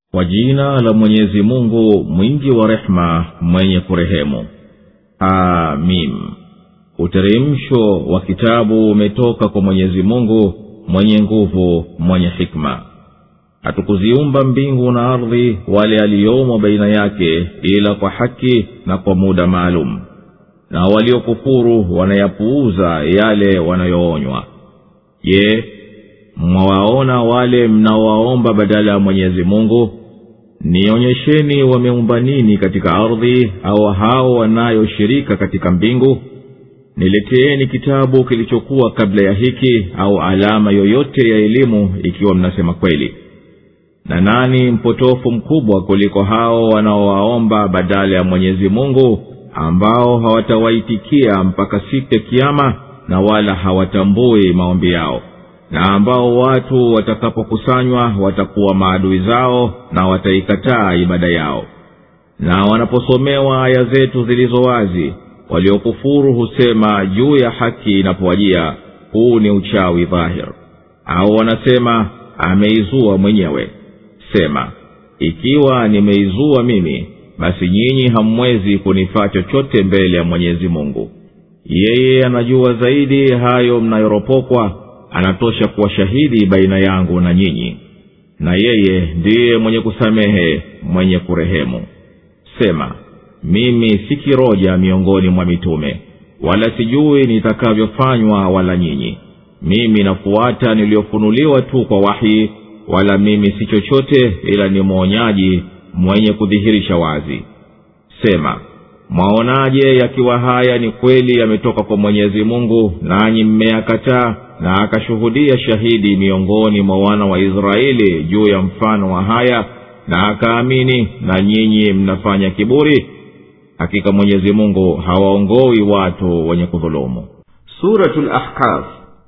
kwa jina la mwenyezi mungu mwingi wa rehema mwenye kurehemu amim uteremsho wa kitabu umetoka kwa mwenyezi mungu mwenye nguvu mwenye hikma hatukuziumba mbingu na ardhi wale aliyomo baina yake ila kwa haki na kwa muda maalum na waliokufuru wanayapuuza yale wanayoonywa je mwawaona wale mnaowaomba badala ya mwenyezi mungu nionyesheni wameumba nini katika ardhi au hao wanayoshirika katika mbingu nileteeni kitabu kilichokuwa kabla ya hiki au alama yoyote ya elimu ikiwa mnasema kweli na nani mpotofu mkubwa kuliko hao wanaowaomba badala ya mwenyezi mungu ambao hawatawaitikia mpaka siku ya kiama na wala hawatambui maombi yao na ambao watu watakapokusanywa watakuwa maadui zao na wataikataa ibada yao na wanaposomewa aya zetu zilizo wazi waliokufuru husema juu ya haki inapowajia huu ni uchawi dhahir au wanasema ameizua mwenyewe sema ikiwa nimeizua mimi basi nyinyi hamwezi kunifaa chochote mbele ya mwenyezi mungu yeye anajua zaidi hayo mnayoropokwa anatosha kuwa shahidi baina yangu na nyinyi na yeye ndiye mwenye kusamehe mwenye kurehemu sema mimi si kiroja miongoni mwa mitume wala sijui nitakavyofanywa wala nyinyi mimi nafuata niliyofunuliwa tu kwa wahi wala mimi si chochote ila ni mwonyaji mwenye kudhihirisha wazi sema mwaonaje yakiwa haya ni kweli yametoka kwa mwenyezi mungu nanyi mmeyakataa na akashuhudia shahidi miongoni mwa wana wa israeli juu ya mfano wa haya na akaamini na nyinyi mnafanya kiburi hakika mwenyezi mungu hawaongoi watu wenye kudhulumu suratu lahkaf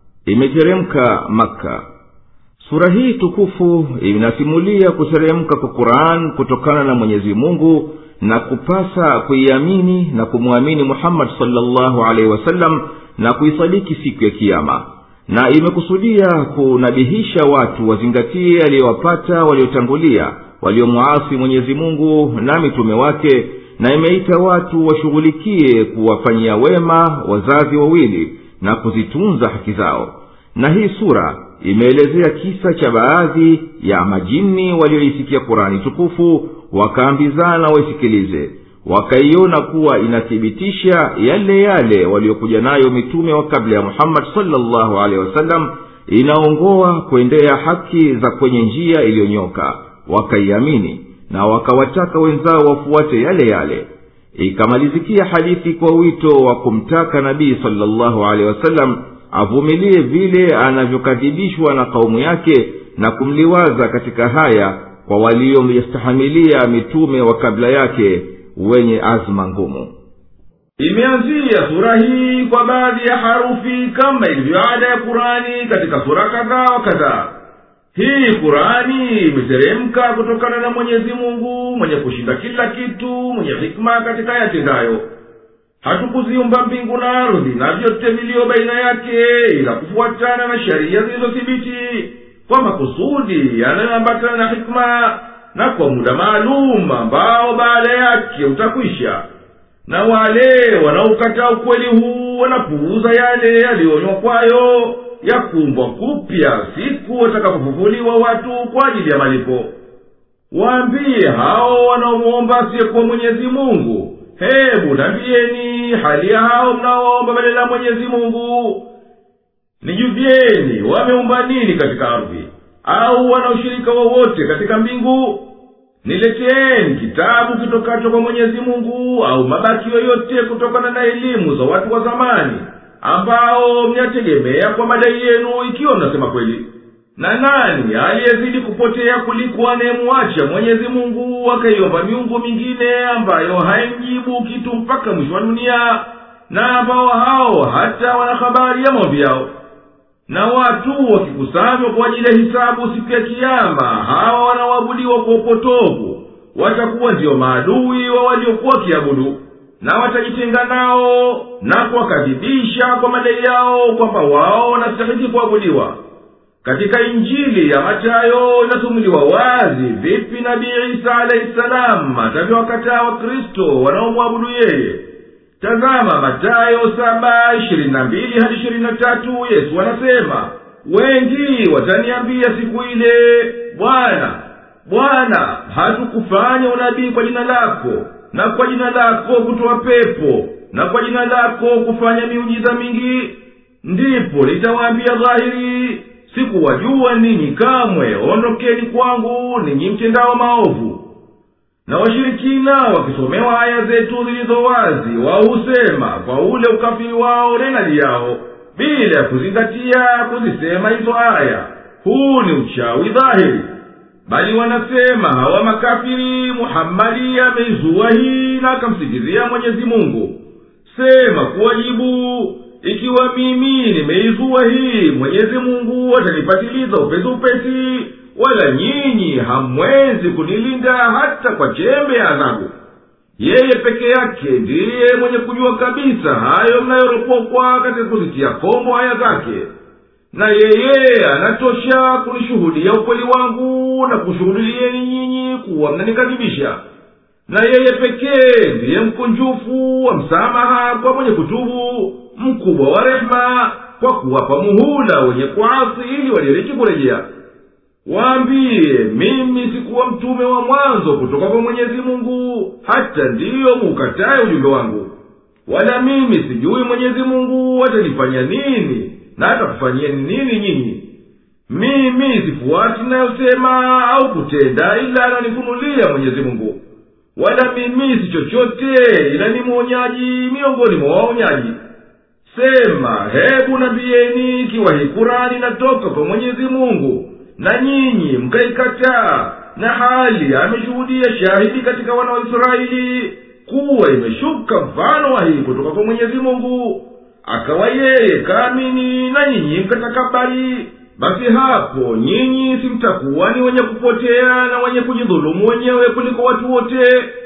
imeteremka makka sura hii tukufu inasimulia kuteremka kwa quran kutokana na mwenyezi mungu na kupasa kuiamini na kumwamini muhammadi salllahu alaihi wasallam na kuisadiki siku ya kiama na imekusudia kunabihisha watu wazingatie aliyowapata waliotangulia waliomwasi mwenyezi mungu na mitume wake na imeita watu washughulikie kuwafanyia wema wazazi wawili na kuzitunza haki zao na hii sura imeelezea kisa cha baadhi ya majini walioisikia kurani tukufu wakaambizana waisikilize wakaiona kuwa inathibitisha yale yale waliokuja nayo mitume wa kabla ya muhammadi salllahu alehi wasallam inaongoa kuendea haki za kwenye njia iliyonyoka wakaiamini na wakawataka wenzao wafuate yale yale ikamalizikia hadithi kwa wito wa kumtaka nabii salllahu alehi wasallam avumilie vile anavyokadhibishwa na kaumu yake na kumliwaza katika haya kwa waliomstahamilia mitume wa kabla yake wenye azma ngumu imeanzia sura hii kwa baadhi ya harufi kama ilivyo ada ya kurani katika sura kadhaa wa kadhaa hii kurani imeteremka kutokana na mwenyezi mungu mwenye kushinda kila kitu mwenye hikma katika yatendayo hatukuziumba mbingu na ardhi na vyote viliyo baina yake ila kufuatana na sheria zilizothibiti kwa makusudi yanayoambatana na hikma na kwa muda maalum ambao baada yake utakwisha na wale wanaokataa ukweli huu wanapuuza yale yaliyoonywa kwayo ya kumbwa kupya siku watakapofufuliwa watu kwa ajili ya malipo waambie hao wanaomwomba asiyekuwa mwenyezi mungu hebu nambieni hali ya hao mnaoomba badala ya mwenyezi mungu nijuvieni wameumba nini katika ardhi au wana ushirika wowote katika mbingu nileteeni kitabu kitokacho kwa mwenyezi mungu au mabaki yoyote kutokana na elimu za watu wa zamani ambao mnategemea kwa madai yenu ikiwa mnasema kweli na nani aliyezidi kupotea kuliko anayemwacha mwenyezi mungu akaiomba miungu mingine ambayo haimjibu kitu mpaka mwisho wa dunia na ambao hao hata wana habari ya maombi yao na watu wakikusanywa kwa ajili ya hisabu siku ya kiama hawa wanaoabudiwa kwa upotovu watakuwa ndiyo maadui wa waliokuwa wakiabudu na watajitenga nao na kuwakadhibisha kwa madai yao kwamba wao wanastahiki kuabudiwa katika injili ya matayo inasumuliwa wazi vipi nabii isa alahi salamu atavyowakataa wakristo wanaomwabudu yeye tazama matayo saba ishirini na mbili hadi ishirini na tatu yesu anasema wengi wataniambia siku ile bwana bwana hatukufanya unabii kwa jina lako na kwa jina lako kutoa pepo na kwa jina lako kufanya miujiza mingi ndipo nitawaambia dhahiri sikuwajua ninyi kamwe ondokeni kwangu ninyi mtendao maovu na washirikina wakisomewa aya zetu zilizo wazi wao husema kwa ule ukafiri wao renali yao bila ya kuzingatia kuzisema hizo aya huu ni uchawi dhahiri bali wanasema hawa makafiri muhammadi ameizua hii na akamsikizia mwenyezi mungu sema kuwajibu ikiwa mimi nimeizua hii mwenyezi mungu atanipatiliza upesi upesi wala nyinyi hamwezi kunilinda hata kwa chembe ya adhabu yeye peke yake ndiye mwenye kujua kabisa hayo mnayoropokwa katika kuzitia kombo haya zake na yeye anatosha kunishuhudia ukweli wangu na kushuhudilieni nyinyi kuwa mnanikadhibisha na yeye pekee ndiye mkunjufu wa msamaha kwa mwenye kutubu mkubwa wa rehema kwa kuwapa muhula wenye kuasi ili wadiriki kurejea waambiye mimi sikuwa mtume wa mwanzo kutoka kwa mwenyezi mungu hata ndiyo muukataye ujumbe wangu wala mimi sijui mwenyezi mungu atanifanya nini na atakufanyieni nini nyinyi mimi sifuati nayosema au kutenda ila ananifunulia mwenyezi mungu wala mimi si chochote ila ni mwonyaji miongoni mwa waonyaji sema hebu nambiyeni ikiwa hii kurani inatoka kwa mwenyezi mungu na nyinyi mkaikataa na hali ameshuhudia shahidi katika wana wa israeli kuwa imeshuka mfano wa hii kutoka kwa mwenyezi mungu akawa yeye kaamini na nyinyi mkatakabari basi hapo nyinyi simtakuwa ni wenye kupotea na wenye kujidhulumu wenyewe kuliko watu wote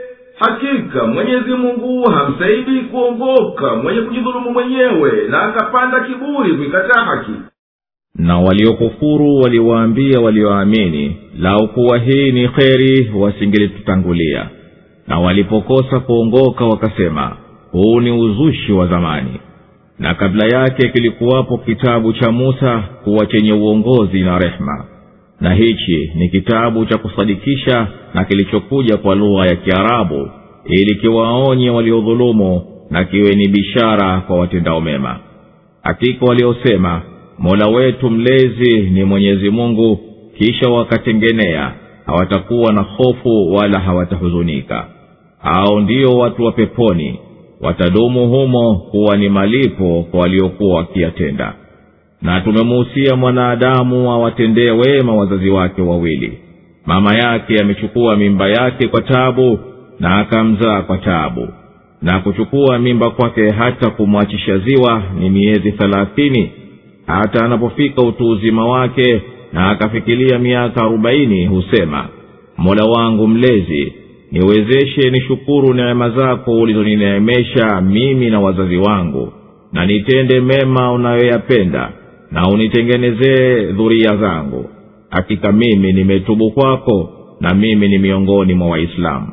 hakika mwenyezi mungu hamsaidi kuongoka mwenye kujidhulumu mwenyewe na akapanda kiburi kuikataa haki na waliokufuru waliwaambia walioamini lau kuwa hii ni kheri wasingelitutangulia na walipokosa kuongoka wakasema huu ni uzushi wa zamani na kabla yake kilikuwapo kitabu cha musa kuwa chenye uongozi na rehema na hichi ni kitabu cha kusadikisha na kilichokuja kwa lugha ya kiarabu ili kiwaonye waliodhulumu na kiwe ni bishara kwa watendao mema hakika waliosema mola wetu mlezi ni mwenyezi mungu kisha wakatengenea hawatakuwa na hofu wala hawatahuzunika hao ndio watu wa peponi watadumu humo kuwa ni malipo kwa waliokuwa wakiyatenda na tumemuhusia mwanadamu awatendee wema wazazi wake wawili mama yake amechukua mimba yake kwa tabu na akamzaa kwa tabu na kuchukua mimba kwake hata kumwachisha ziwa ni miezi thelathini hata anapofika utu uzima wake na akafikilia miaka arobaini husema mola wangu mlezi niwezeshe nishukuru neema zako ulizonineemesha mimi na wazazi wangu na nitende mema unayoyapenda na unitengenezee dhuria zangu hakika mimi nimetubu kwako na mimi ni miongoni mwa waislamu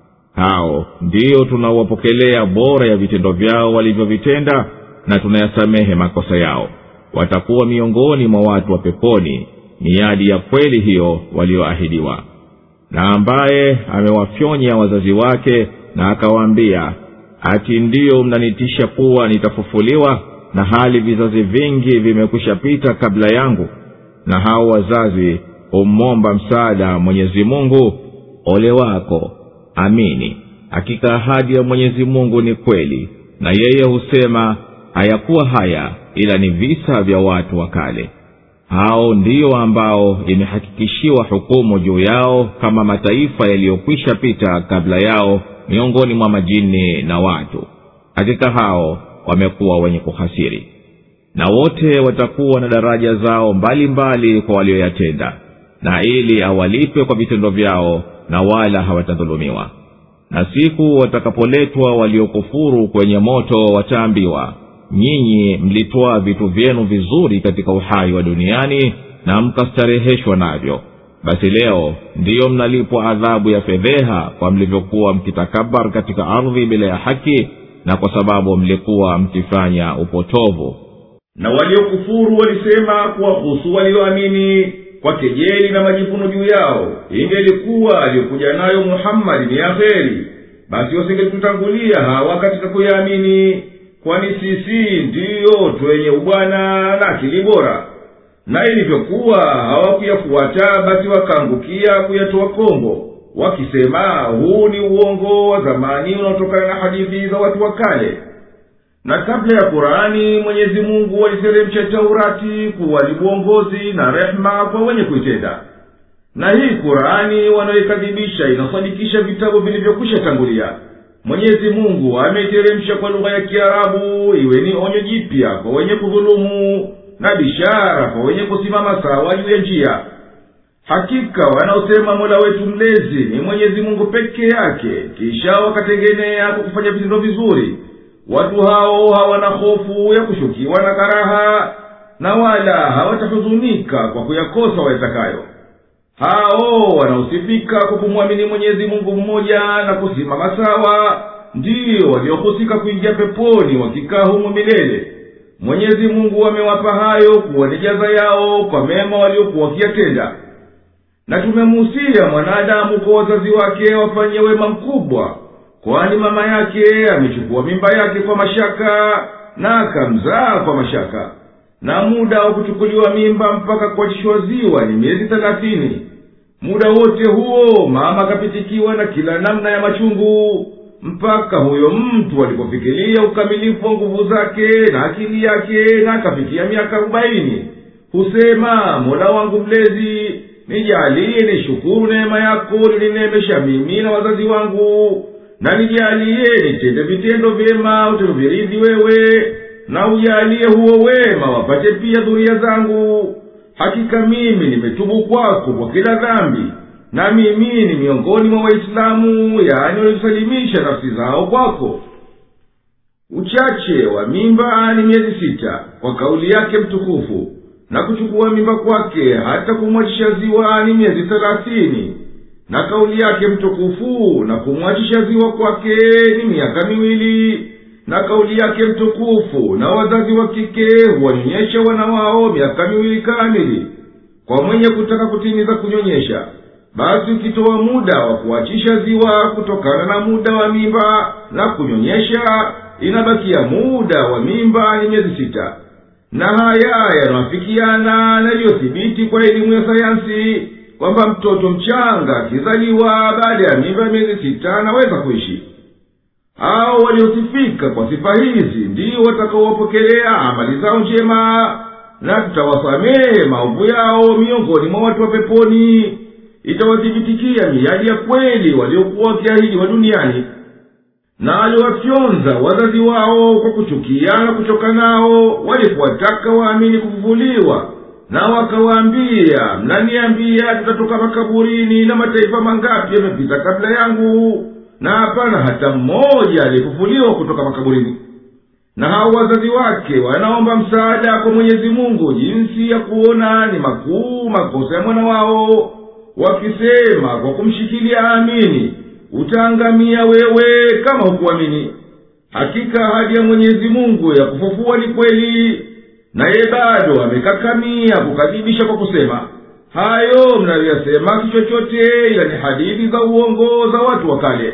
hao ndiyo tunawapokelea bora ya vitendo vyao walivyovitenda na tunayasamehe makosa yao watakuwa miongoni mwa watu wa peponi miadi ya kweli hiyo walioahidiwa na ambaye amewafyonya wazazi wake na akawaambia ati ndiyo mnanitisha kuwa nitafufuliwa na hali vizazi vingi vimekwisha pita kabla yangu na hao wazazi humwomba msaada mwenyezi mungu ole wako amini hakika ahadi ya mwenyezi mungu ni kweli na yeye husema hayakuwa haya ila ni visa vya watu wa kale hao ndiyo ambao imehakikishiwa hukumu juu yao kama mataifa yaliyokwisha pita kabla yao miongoni mwa majini na watu hakika hao wamekuwa wenye kuhasiri na wote watakuwa na daraja zao mbalimbali mbali kwa walioyatenda na ili awalipe kwa vitendo vyao na wala hawatadhulumiwa na siku watakapoletwa waliokufuru kwenye moto wataambiwa nyinyi mlitwaa vitu vyenu vizuri katika uhai wa duniani na mkastareheshwa navyo basi leo ndiyo mnalipwa adhabu ya fedheha kwa mlivyokuwa mkitakabar katika ardhi bila ya haki na kwa sababu mlikuwa mkifanya upotovu na waliokufuru walisema kuwahusu walioamini kwa kejeli na majivuno juu yao ingelikuwa aliyokuja nayo muhammadi ni ya kheri basi wasingetutangulia hawa katika kuyaamini kwani sisi ndiyo twenye ubwana na akili bora na ilivyokuwa hawakuyafuata basi wakaangukia kuyatoa kombo wakisema huu ni uongo wa zamani unaotokana na hadithi za watu wa kale na kabla ya qurani mwenyezi mungu aliteremsha taurati kuwa ni uongozi na rehema kwa wenye kuitenda na hii qurani wanaoikadhibisha inasadikisha vitabu vilivyokwisha tangulia mwenyezi mungu ameiteremsha kwa lugha ya kiarabu iwe ni onyo jipya kwa wenye kudhulumu na bishara kwa wenye kusimama sawa juu ya njia hakika wanaosema mola wetu mlezi ni mwenyezi mungu peke yake kisha wakatengenea kwa kufanya vitendo vizuri watu hao hawana hofu ya kushukiwa na karaha na wala hawatahuzunika kwa kuyakosa wayatakayo hao wanaosifika kwa kumwamini mwenyezi mungu mmoja na kusimama sawa ndiyo waliohusika kuingia peponi wakikaa humo milele mwenyezi mungu amewapa hayo kuwa ni jaza yao kwa mema waliokuwa wakiyatenda na tumemuhusia mwanadamu kwa wazazi wake wafanye wema mkubwa kwani mama yake amechukua mimba yake kwa mashaka na akamzaa kwa mashaka na muda wa kuchukuliwa mimba mpaka kuachishwa ziwa ni miezi thelathini muda wote huo mama akapitikiwa na kila namna ya machungu mpaka huyo mtu alipofikiria ukamilifu wa nguvu zake na akili yake na akafikia miaka arobaini husema mola wangu mlezi nijalie nishukuru neema yako lilinemesha mimi na wazazi wangu na nijalie nitende vitendo vyema utavyoviridhi wewe na ujalie huo wema wapate pia dhuria zangu hakika mimi nimetubu kwako kwa kila dhambi na mimi ni miongoni mwa waislamu yaani waliosalimisha nafsi zao kwako uchache wa mimba ni miezi sita kwa kauli yake mtukufu na kuchukua mimba kwake hata kumwachisha ziwa ni miezi thelathini na kauli yake mtukufu na kumwachisha ziwa kwake ni miaka miwili na kauli yake mtukufu na wazazi wa kike huwanyonyesha wana wao miaka miwili kamili kwa mwenye kutaka kutimiza kunyonyesha basi ukitoa muda wa kuachisha ziwa kutokana na muda wa mimba na kunyonyesha inabakia muda wa mimba ni miezi sita na haya yanawafikiana na iliyothibiti kwa elimu ya sayansi kwamba mtoto mchanga akizaliwa baada ya mimba ya miezi sita anaweza kuishi hao waliosifika kwa sifa hizi ndio watakaowapokelea amali zao njema na tutawasamehe maovu yao miongoni mwa watu wa peponi itawathibitikia miadi ya kweli waliokuwa wakiahidiwa duniani na aliwafyonza wazazi wao kwa kuchukia na kuchoka nao walipowataka waamini kufufuliwa na wakawaambia mnaniambia tutatoka makaburini na mataifa mangapi yamepita kabla yangu na hapana hata mmoja aliyefufuliwa kutoka makaburini na hao wazazi wake wanaomba msaada kwa mwenyezi mungu jinsi ya kuona ni makuu makosa ya mwana wao wakisema kwa kumshikilia amini utaangamia wewe kama hukuamini hakika ahadi ya mwenyezi mungu ya kufufua ni kweli naye bado amekakamia kukadhibisha kwa kusema hayo mnayoyasema si chochote ila ni hadithi za uongo za watu wa kale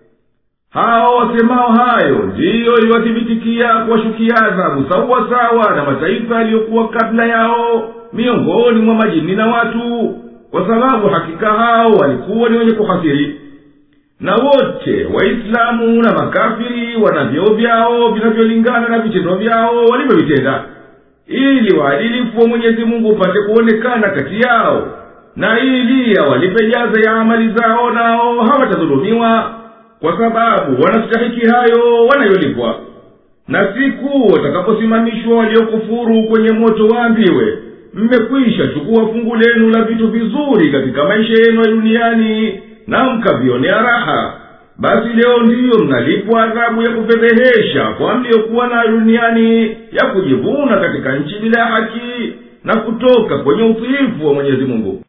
hao wasemao hayo ndiyo iliwathibitikia kuwashukia adhabu sawasawa na mataifa yaliyokuwa kabla yao miongoni mwa majini na watu kwa sababu hakika hao walikuwa ni wenye kuhasiri na wote waislamu na makafiri wana vyeo vyao vinavyolingana na vitendo vyao walivyovitenda ili waadilifu wa mwenyezi mungu upate kuonekana kati yao na ili awalipe jaza ya amali zao nao hawatadhulumiwa kwa sababu wanastahiki hayo wanayolipwa na siku watakaposimamishwa waliokufuru kwenye moto waambiwe mmekwisha chukua fungu lenu la vitu vizuri katika maisha yenu ya duniani na mkavionea raha basi leo ndiyo mnalipwa adhabu ya kufedhehesha kwa mliyokuwa nayo duniani ya kujivuna katika nchi bila ya haki na kutoka kwenye utiifu wa mwenyezi mungu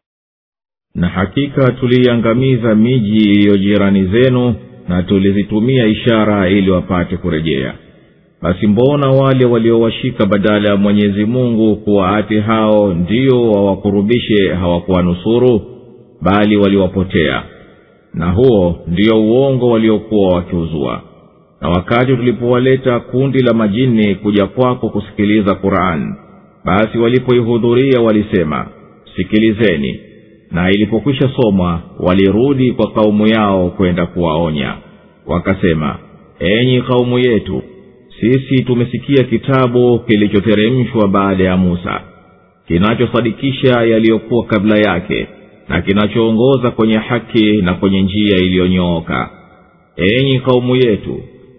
na hakika tuliiangamiza miji iliyo jirani zenu na tulizitumia ishara ili wapate kurejea basi mbona wale waliowashika badala ya mwenyezi mungu kuwa ati hao ndio wawakurubishe hawakuwanusuru bali waliwapotea na huo ndio uongo waliokuwa wakiuzua na wakati tulipowaleta kundi la majini kuja kwako kusikiliza quran basi walipoihudhuria walisema sikilizeni na ilipokwisha somwa walirudi kwa kaumu yao kwenda kuwaonya wakasema enyi kaumu yetu sisi tumesikia kitabu kilichoteremshwa baada ya musa kinachosadikisha yaliyokuwa kabla yake na kinachoongoza kwenye haki na kwenye njia iliyonyooka enyi kaumu yetu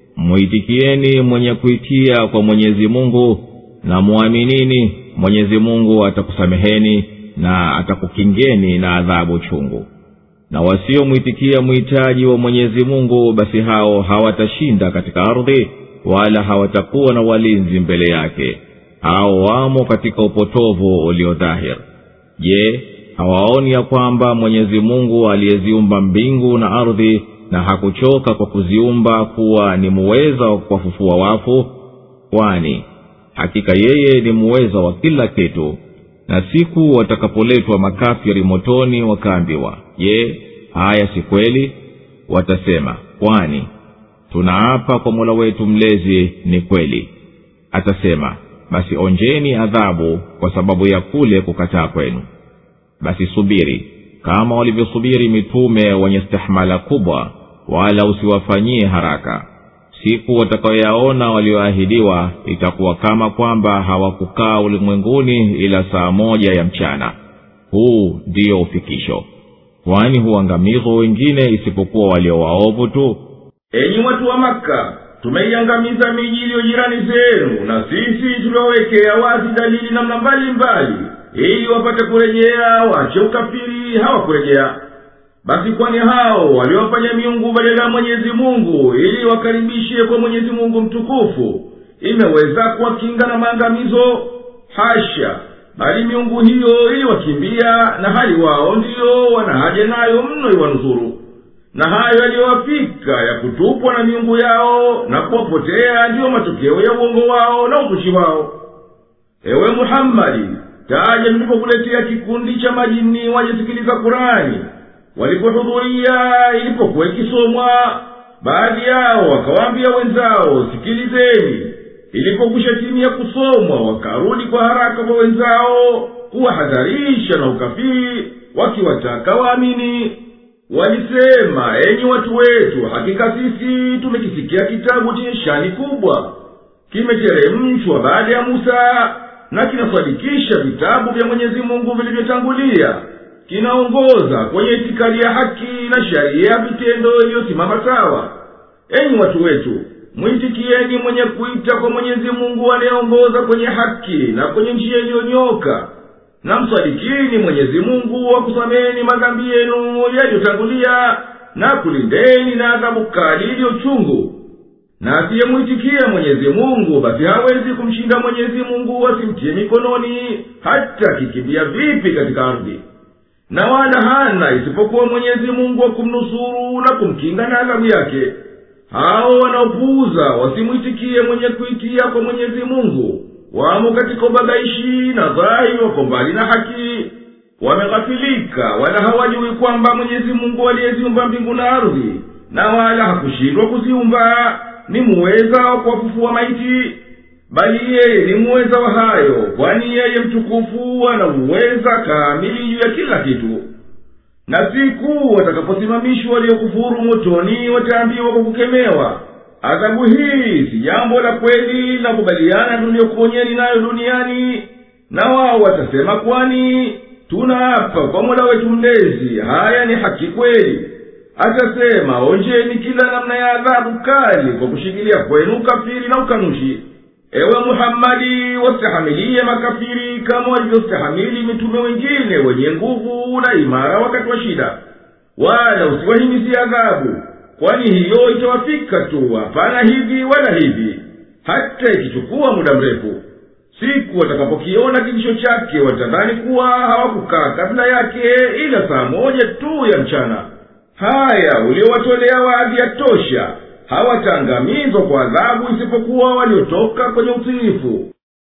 mwitikieni mwenye kuitia kwa mwenyezi mungu na mwaminini mwenyezi mungu atakusameheni na atakukingeni na adhabu chungu na wasiomwitikia mhitaji wa mwenyezi mungu basi hao hawatashinda katika ardhi wala hawatakuwa na walinzi mbele yake hao wamo katika upotovu uliodhahir je hawaoni ya kwamba mwenyezi mungu aliyeziumba mbingu na ardhi na hakuchoka kwa kuziumba kuwa ni muweza wa kuwafufua wafu kwani hakika yeye ni muweza wa kila kitu na siku watakapoletwa makafiri motoni wakaambiwa je haya si kweli watasema kwani tunaapa kwa mola wetu mlezi ni kweli atasema basi onjeni adhabu kwa sababu ya kule kukataa kwenu basi subiri kama walivyosubiri mitume wenye stahmala kubwa wala usiwafanyie haraka siku watakayoyaona walioahidiwa itakuwa kama kwamba hawakukaa ulimwenguni ila saa moja ya mchana huu ndiyo ufikisho kwani huangamizwa wengine isipokuwa walio waovu tu enyi watu wa makka tumeiangamiza miji iliyo jirani zenu na sisi tuliwawekea wazi dalili namna mbalimbali ili wapate kurejea wache ukafiri hawakurejea basi kwani hao waliwafanya miungu badala ya mwenyezi mungu ili wakaribishe kwa mwenyezi mungu mtukufu imeweza kuwakinga na maangamizo hasha bali miungu hiyo iliwakimbia na hali wao ndiyo wana haja nayo mno iwanusuru na hayo yaliyowafika ya kutupwa na miungu yao na kuwapotea ndiyo matokeo ya uongo wao na uzushi wao ewe muhammadi taja tulipokuletea kikundi cha majini wajesikiliza kurani walipohudhuria ilipokuwa ikisomwa baadhi yao wakawaambia wenzao sikilizeni ilipokwisha timia kusomwa wakarudi kwa haraka kwa wenzao kuwahadharisha na ukafiri wakiwataka waamini walisema enyi watu wetu hakika sisi tumekisikia kitabu chenye shani kubwa kimeteremshwa baada ya musa na kinasadikisha vitabu vya mwenyezi mungu vilivyotangulia kinaongoza kwenye itikadi ya haki na sharia ya vitendo iliyosimama sawa enyi watu wetu mwitikieni mwenye kuita kwa mwenyezi mungu anayeongoza kwenye haki na kwenye njia iliyonyoka na msadikini mwenyezi mungu akusameni madhambi yenu yaliyotangulia na kulindeni na adhabu kali iliyochungu na asiyemwitikia mwenyezi mungu basi hawezi kumshinda mwenyezi mungu asimtie mikononi hata kikimbia vipi katika ardhi na wala hana isipokuwa mwenyezi mungu wa kumnusuru na kumkinga na adhabu yake hao wanaopuuza wasimwitikie mwenye kuitia kwa mwenyezi mungu wamo katika ubabaishi na dhahiri wako mbali na haki wameghafilika wala hawajui kwamba mwenyezi mungu aliyeziumba mbingu na ardhi na wala hakushindwa kuziumba ni muweza wa kuwafufua maiti bali yeye ni muweza wa hayo kwani yeye mtukufu ana uweza kamili juu ya kila kitu na siku watakaposimamishwa waliokufuru motoni wataambiwa kwa kukemewa adhabu hii si jambo la kweli la kubaliana tuliyokuponyeni nayo duniani na wao watasema kwani tunaapa kwa mola wetu mlezi haya ni haki kweli atasema onjeni kila namna ya adhabu kali kwa kushikilia kwenu ukafiri na ukanushi ewe muhammadi wastahamilie makafiri kama walivyostahamili mitume wengine wenye nguvu na imara wakati wa shida wala usiwahimizie adhabu kwani hiyo itawafika tu hapana hivi wala hivi hata ikichukua muda mrefu siku watakapokiona kijisho chake watadhani kuwa hawakukaa kabla yake ila saa moja tu ya mchana haya uliowatolea waadhi ya tosha hawataangamizwa kwa adhabu isipokuwa waliotoka kwenye utiifu